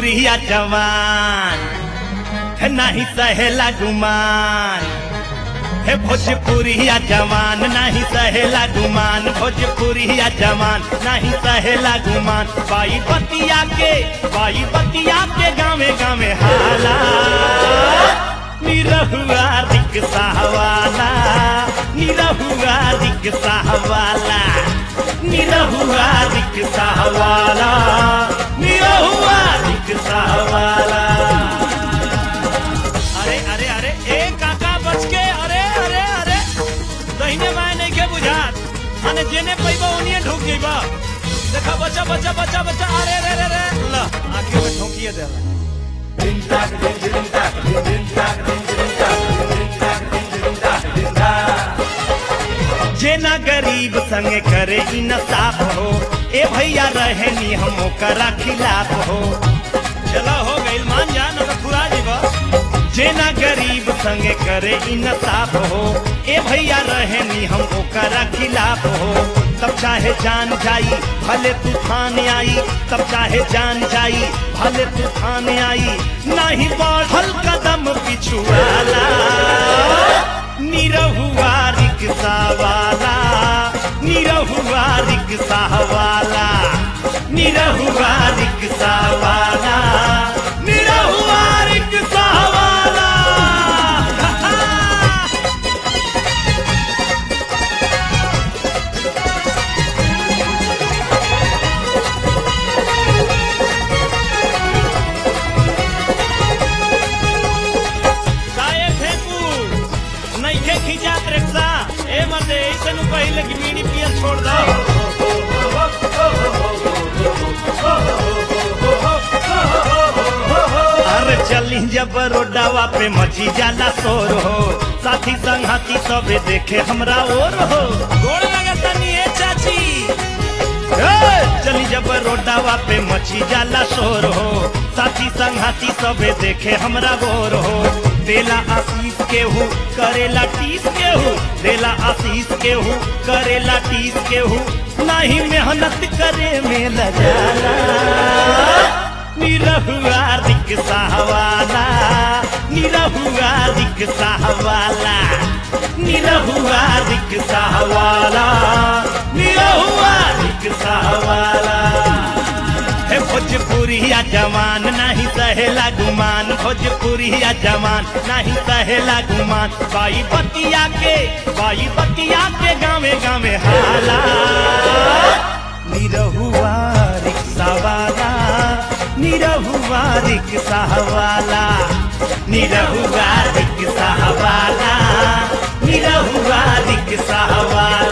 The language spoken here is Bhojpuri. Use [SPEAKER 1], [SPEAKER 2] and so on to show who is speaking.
[SPEAKER 1] भोजपुरिया जवान है नहीं सहेला गुमान है भोजपुरिया जवान नहीं सहेला गुमान भोजपुरिया जवान नहीं सहेला गुमान बाई बतिया के बाई बतिया के गावे गावे हाला निरहुआ रिक्शा वाला निरहुआ रिक्शा वाला निरहुआ रिक्शा वाला निरहुआ रिक्शा वाला अरे अरे अरे ए काका बच के अरे अरे अरे दहिने बाएं नहीं के बुझात माने जेने पैबा ओनिए ढुक जइबा देखा बच्चा बच्चा बच्चा बच्चा अरे रे रे रे ला आखिर में ठोकिए दे जेना गरीब संगे करे इंसाफ हो ए भैया रहे नी हम ओकरा खिलाफ हो चलो हो गइल मान जा न तो फुरा जीवा जेना गरीब संगे करे इंसाफ हो ए भैया रहे नी हम ओकरा खिलाफ हो तब चाहे जान जाई भले तूफान आई तब चाहे जान जाई भले तूफान आई नहीं बढ़ल कदम पिछुआला निरहुआ रिक्शा वाला निरहुआ रिक्शा वाला निरहुआ रिक्शा वाला निरहुआ रिक्शा वाला साये फेंकू नइखे खींचा रिक्शा ए मर्दे ऐसे नु पहिले कि बीड़ी पियल छोड़ दो अरे चली जब रोडावा पे मची जाला शोर हो साथी संगाती सबे देखे हमरा और हो गोड़ लगता नी ए चाची ए, चली जब रोडावा पे मची जाला शोर हो साथी संगाती सबे देखे हमरा गोर हो देला आशीष केहू करेला टीस केहू देला आशीष केहू करेला टीस केहू नहीं मेहनत करे में लजाला निरहुआ रिक्शा वाला निरहुआ रिक्शा वाला निरहुआ रिक्शा वाला निरहुआ रिक्शा वाला हे भोजपुरिया जवान नहीं सहेला गुमान भोजपुरिया जवान नहीं सहेला गुमान बाई बतिया के बाई बतिया के गावे गावे हाला निरहुआ रिक्शा वाला निरहुआ रिक्शा वाला निरहुआ रिक्शा वाला निरहुआ रिक्शा वाला